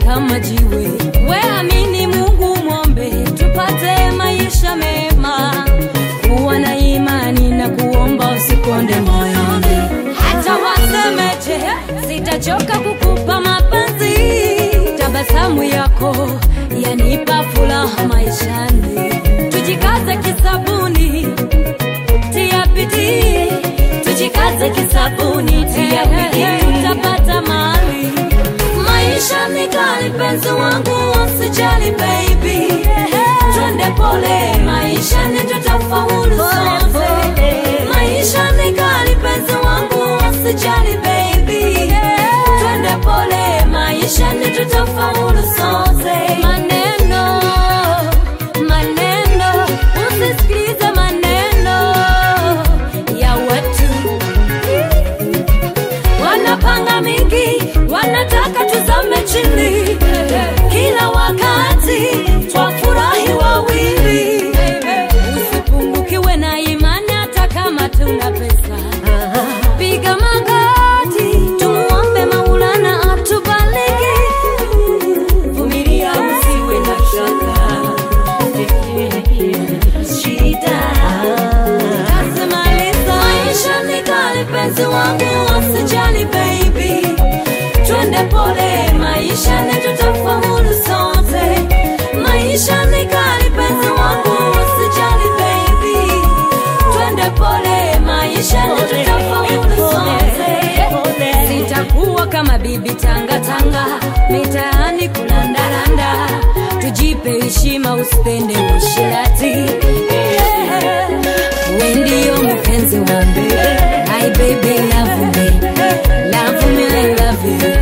kama jiwe. We amini Mungu, mwombe tupate maisha mema. Kuwa na imani na kuomba, usikonde moyoni. Hata wasemeje, sitachoka kukupa mapenzi. Tabasamu yako yanipa furaha maishani. Tujikaze kisabuni, tia bidii, tujikaze kisabuni, tia bidii, tutapata mali. Maisha ni kali, penzi wangu, usijali baby, twende pole, maisha ni tutafaulu sote. Maisha ni kali, penzi wangu, usijali baby, twende pole, maisha ni tutafaulu sote. Maneno, maneno, usisikilize maneno ya watu wanapanga mingi, wanataka tuzame chini. Kila wakati twafurahi wawili, usipungukiwe na imani hata kama tuna pesa. Piga magoti, tumuombe Maulana atubariki. Vumilia, usiwe na shaka. Shida Tasimaliza. Maisha ni kali, penzi wangu, usijali baby, twende pole, maisha ni tutafaulu sote. Maisha ni kali, penzi wangu, usijali baby, twende pole, maisha ni tutafaulu sote. Sitakuwa kama bibi tanga tanga, mitaani kulandaranda, tujipe heshima, usipende ushirati. We ndio mpenzi wangu, my baby love me, love me, I love you.